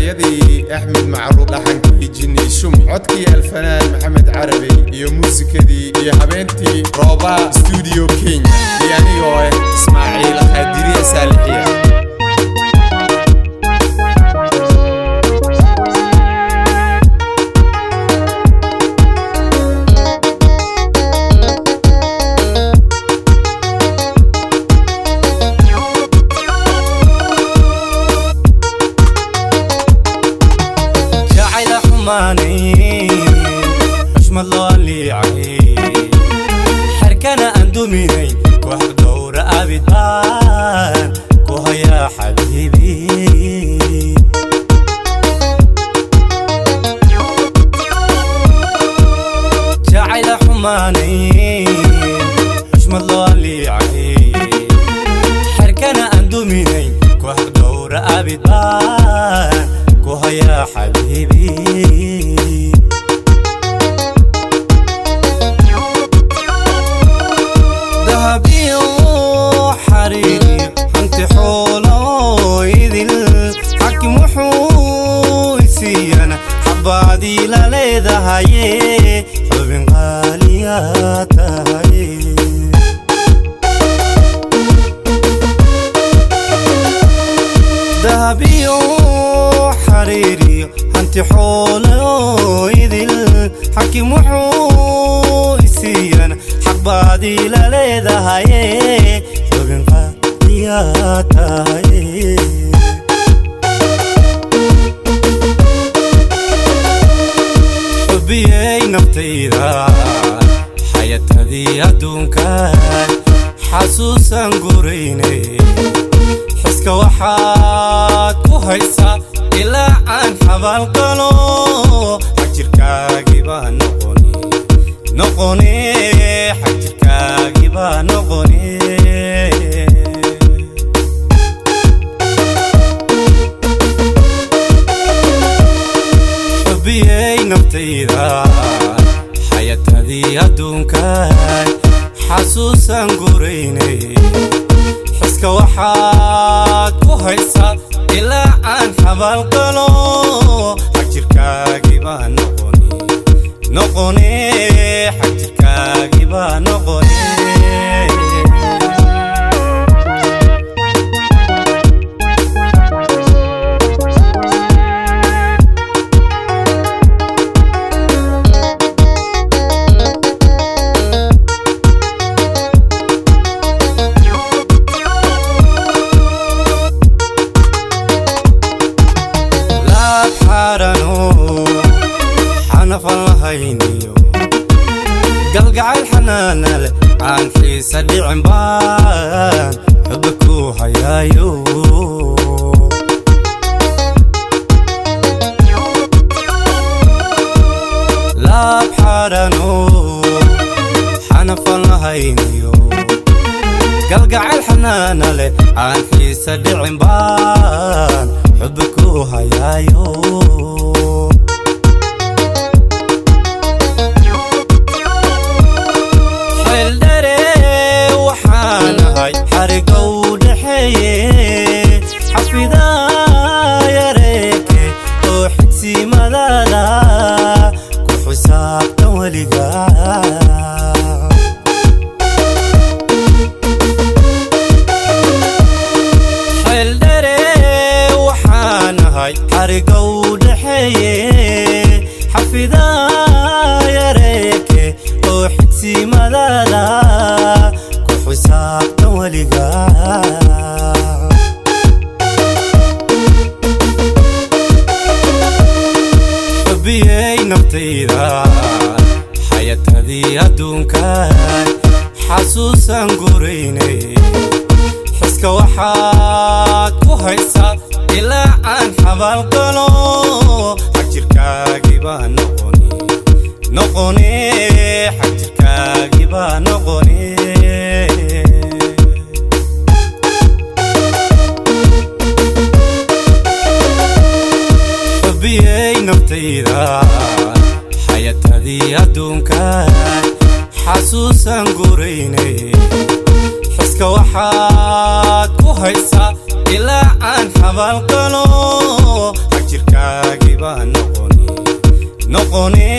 erayadii axmed macruuf dhaxankii jini shumi codkii alfanaan maxamed carabi iyo muusikadii iyo habeentii rooba stuudio kenya iyo anigoo ah ismaaciil qaadiriye saalixiya jacayla xumaanayn xushmad loo liicay xerkana aan duminayn koox dowra abid baan ku hayaa xabiibi jacayla xumaanayn xushmad loo liicay xerkana aan duminayn koox dowra abid baan ku hayaa xabiibi dahabiyo xariir hanti xoolo idil xakim wuxuu isiiyana xabaadii la leedahaye xubin qaaliyaa tahay dahabiyo xariiriyo hanti xoolo idil xakim wuxuu isiiyana xaqbaadii la leedahaye xubin qaadiyaa tahay xubiyey naftayda xayatadii adduunkan xasuusan gurayne xiska waxaad ku haysaa ilaa aan xabaalqalo xagjirkaagii baa noqoni noqoni xagjirkaagii baa noqoni xubiyey naftayda xayatadii adduunkan xasuusan gurayne xiska waxaad ku haysaa ilaa aan xabaalqalo xagjirkaagii baa noqoni noqoni xagjirkaagii baa noqoni laab xaarano xanafan lahayniyo galgacayl xanaana leh aan xiisa dhicin baan xuba ku hayaayo laab xaarano xanafan lahayniyo galgacayl xanaana leh aan xiisa dhicin baan xuba ku hayaayo xeeldhere waxaan ahay xariga u dhexeeye xafidaa yareeke oo xigsimadaada ku xisaabtan weligaa xeeldhere waxaan ahay xariga u dhexeeye xafidaa yareeke oo xigsimadaada ku xisaabtan weligaa xubiyey naftayda xayatadii adduunkan xasuusan gurayne xiska waxaad ku haysaa ilaa aan xabaalqalo xagjirkaagii baa noqoni noqoni xagjirkaagii baa noqoni xubiyey naftayda xayatadii adduunkan xasuusan gurayne xiska waxaad ku haysaa ilaa aan xabaalqalo xagjirka noqone